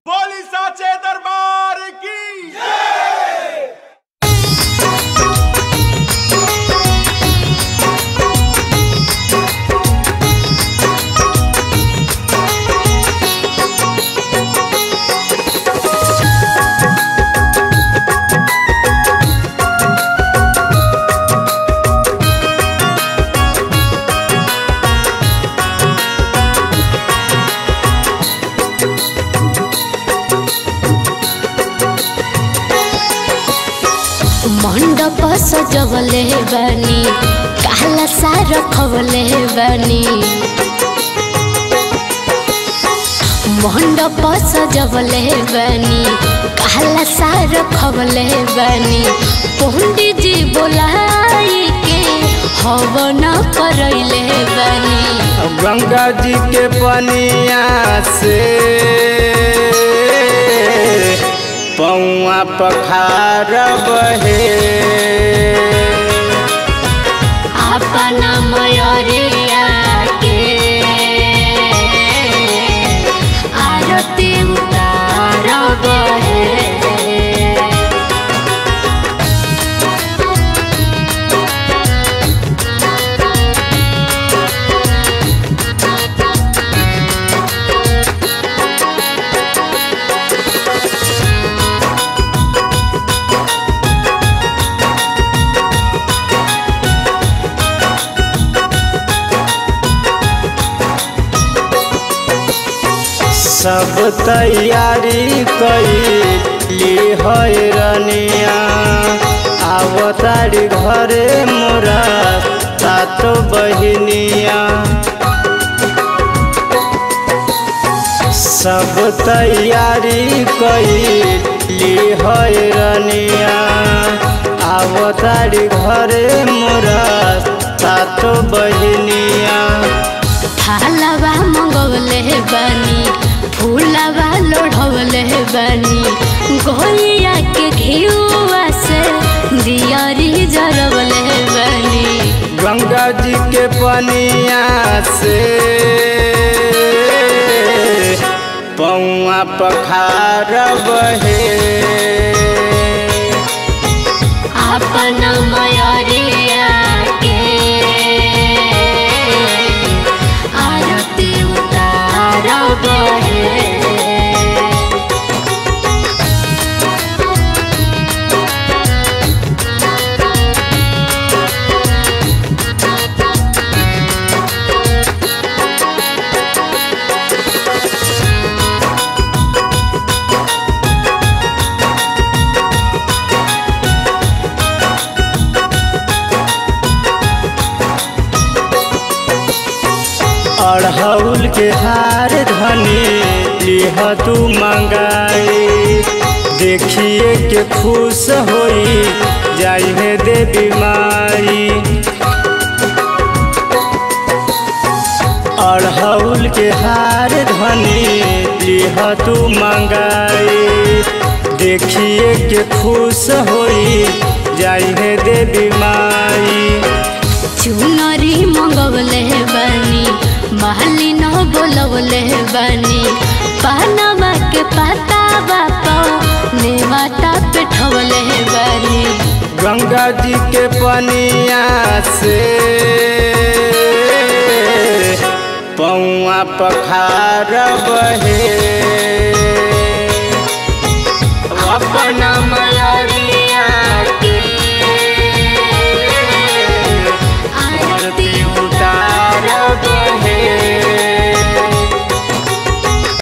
बोली साचे दरबार की मंडप सजवले बानी काला सा रखवले बानी मंडप सजवले बानी काला सा रखवले बानी पंडित जी बोलाई के हवन करैले बानी गंगा जी के पनिया से पौआ पखार बहे अपना मयरिया के आरती उतार बहे सब तैयारी कैली है रनिया आवतारी घरे मोरा सातो बहिनिया सब तैयारी कैली है रनिया आवतारी घरे मोरा सातो बहिनिया थालवा मंगवले बानी फूलवा लोढ़वले बानी गोलिया के घिउआ से दियारी जरवले बानी गंगा जी के पनिया से पौआ पखार बहे अपना मयरिया के आरती उतार बहे अड़हुल के हार धनी लिह तू मंगाई देखिए के खुश होई जाई है देवी माई अड़हुल के हार धनी लिह तू मंगाई देखिए के खुश होई जाई है देवी माई चुनरी मंगवले बानी महली न बोलवले बानी पहनावा के पता बापा नेवाता पेठवले बानी गंगा जी के पनिया से पौआ पखार बहे